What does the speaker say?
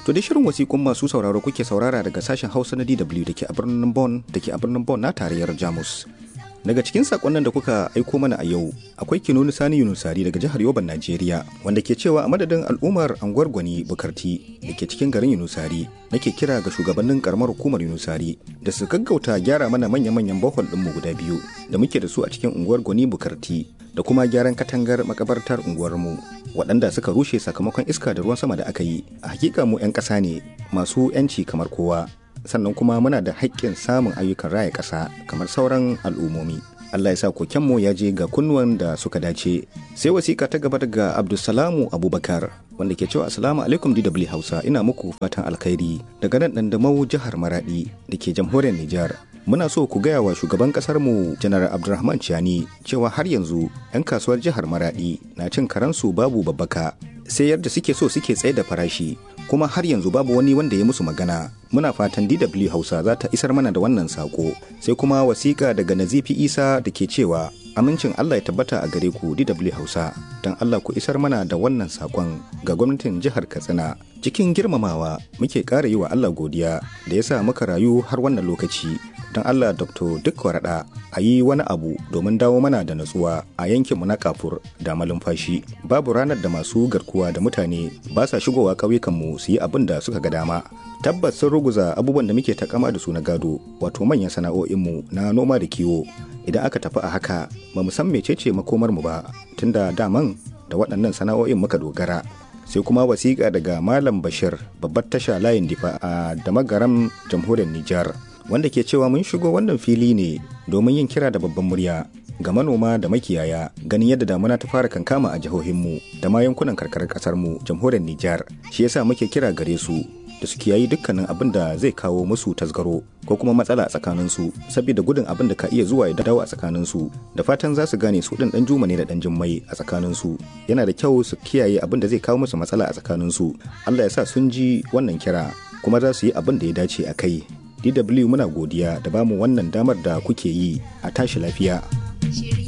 To da shirin wasiƙun masu sauraro kuke saurara daga sashen Hausa na DW da ke a birnin Bonn da ke a birnin Bonn na tarayyar Jamus. Daga cikin sakonnin da kuka aiko mana a yau akwai Kinoni Sani Yunusari daga jihar Yoban Najeriya wanda ke cewa a madadin al'ummar anguwar Gwani Bukarti da ke cikin garin Yunusari nake kira ga shugabannin karamar hukumar Yunusari da su gaggauta gyara mana manya-manyan bohol ɗinmu guda biyu da muke da su a cikin unguwar Gwani Bukarti da kuma gyaran katangar makabartar unguwarmu waɗanda suka rushe sakamakon iska da ruwan sama da aka yi a hakika mu 'yan ƙasa ne masu 'yanci kamar kowa sannan kuma muna da haƙƙin samun ayyukan raya ƙasa kamar sauran al'ummomi Allah ya sa kokenmu ya je ga kunnuwan da suka dace sai wasiƙa ta gaba daga Abdulsalamu Abubakar wanda ke cewa Assalamu alaikum DW Hausa ina muku fatan alkhairi daga nan Dandamau jihar Maradi da ke jamhuriyar Nijar muna so ku gaya wa shugaban kasar mu janar abdulrahman ciani cewa har yanzu 'yan kasuwar jihar maradi na cin karansu babu babbaka sai yadda suke so suke tsaye da farashi kuma har yanzu babu wani wanda ya musu magana muna fatan dw hausa za ta isar mana da wannan sako sai kuma wasiƙa daga nazifi isa da ke cewa amincin allah ya tabbata a gare ku dw hausa don allah ku isar mana da wannan sakon ga gwamnatin jihar katsina cikin girmamawa muke ƙara yi wa allah godiya da ya sa muka rayu har wannan lokaci don Allah Dr. Duk Waraɗa a yi wani abu domin dawo mana da natsuwa a yankinmu na kafur da malumfashi. Babu ranar da masu garkuwa da mutane ba sa shigowa ƙauyukanmu su yi abin da suka ga dama. Tabbas sun ruguza abubuwan da muke takama da su na gado, wato manyan sana'o'inmu na noma da kiwo. Idan aka tafi a haka, ba mu san mecece makomarmu ba, tunda daman da waɗannan sana'o'in muka dogara. sai kuma wasiƙa daga Malam Bashir babbar tasha layin difa a damagaram jamhuriyar Nijar. wanda ke cewa mun shigo wannan fili ne domin yin kira da babban murya ga manoma da makiyaya ganin yadda damuna ta fara kankama a jihohinmu da ma yankunan karkarar kasarmu jamhuriyar Nijar shi yasa muke kira gare su da su kiyayi dukkanin abin da zai kawo musu tasgaro ko kuma matsala a tsakaninsu saboda gudun abin da ka iya zuwa ya dawo a tsakaninsu da fatan za su gane su ɗin ɗan juma ne da ɗan jimmai a tsakaninsu yana da kyau su kiyaye abin da zai kawo musu matsala a tsakaninsu Allah ya sa sun ji wannan kira kuma za su yi abin da ya dace a kai DW muna godiya da bamu wannan damar da kuke yi a tashi lafiya.